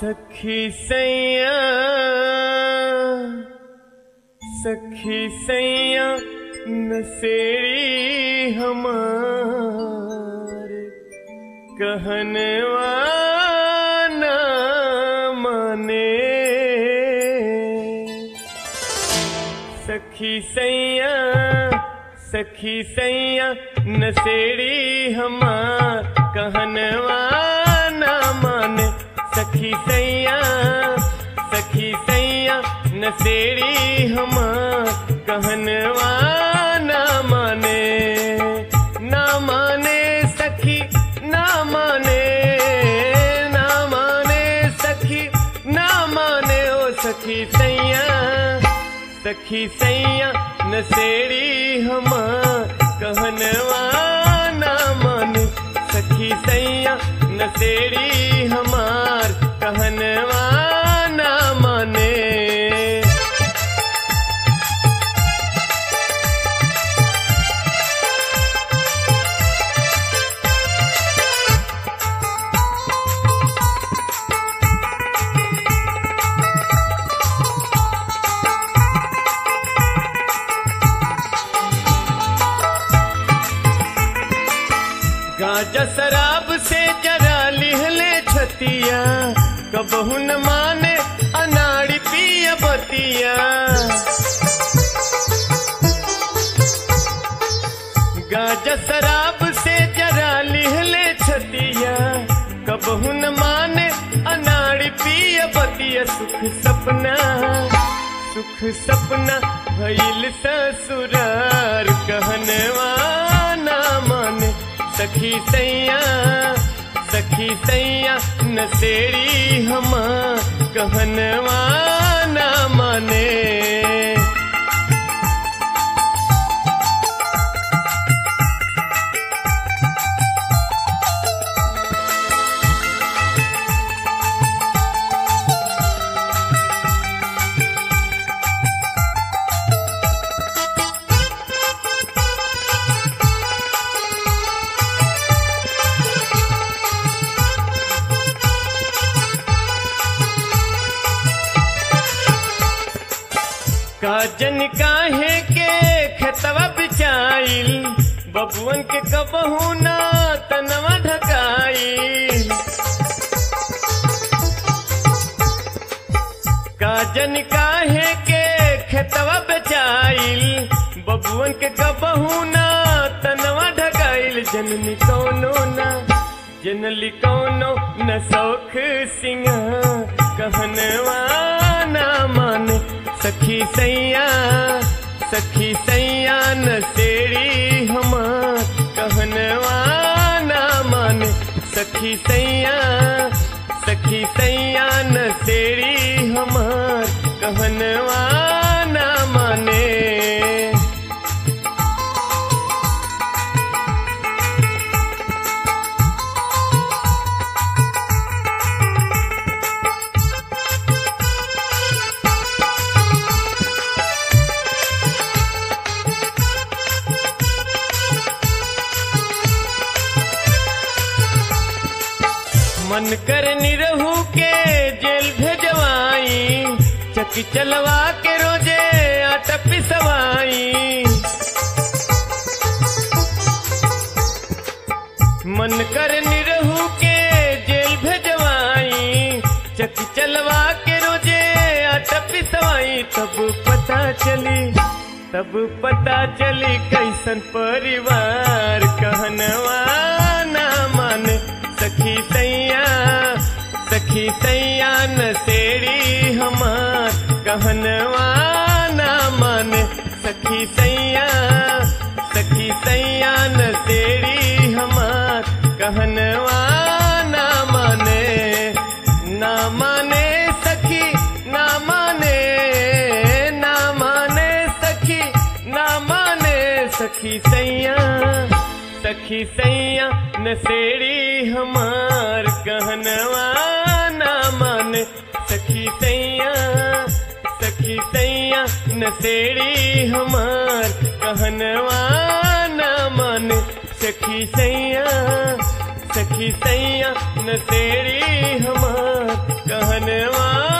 सखी सैया सखी सैया नसेड़ी हमार कहनवा ना माने सखी सैया सखी सैया नसेड़ी हमार कहनवा ना माने सखी सैया सखी सैया नसेड़ी हमार कहनवा ना माने ना माने सखी ना माने ना माने सखी ना माने ओ सखी सैया सखी सैया नसेड़ी हमार कहनवा ना माने सखी सैया नसेड़ी हमार कहनवा ना माने गाजा शराब से जरा लिहले छतिया कबहू न माने अनाड़ी पिया बतिया गाजा शराब से जरा लिहले छतिया कबहू न माने अनाड़ी पिया बतिया सुख सपना सुख सपना भइल ससुरार कहनवा ना माने सखी सैया सखी सैया नसेड़ी हमा कहनवा ना माने काजन काहे के खतवा बिछाइल बबुअन के कबहू ना तनवा ढकाइल काजन काहे के खतवा बेचाइल बबुअन के कबहू ना तनवा ढकाइल जननी कौनो ना जनली कौनो न सौख सिंहा कहनवा ना माने सखी सैया सखी सैया नसेड़ी हमार कहनवा ना माने सखी सैया सखी सैया नसेड़ी हमार कहनवा ना माने मन कर निरहू के जेल भेजवाई चकी चलवा के रोजे आटा पिसवाई मन कर निरहू के जेल भेजवाई चकी चलवा के रोजे आटा पिसवाई तब पता चली तब पता चली कैसन परिवार कहनवा ना माने सखी सैया सखी सैया नसेड़ी हमार कहनवा ना माने सखी सैया सखी सैया नसेड़ी हमार कहनवा ना माने ना माने सखी ना माने ना माने सखी ना माने सखी सैया सखी सैया नसेड़ी हमार कहनवा ना माने सखी सैया सखी सैया नसेड़ी हमार कहनवा ना माने सखी सैया सखी सैया नसेड़ी हमार कहनवा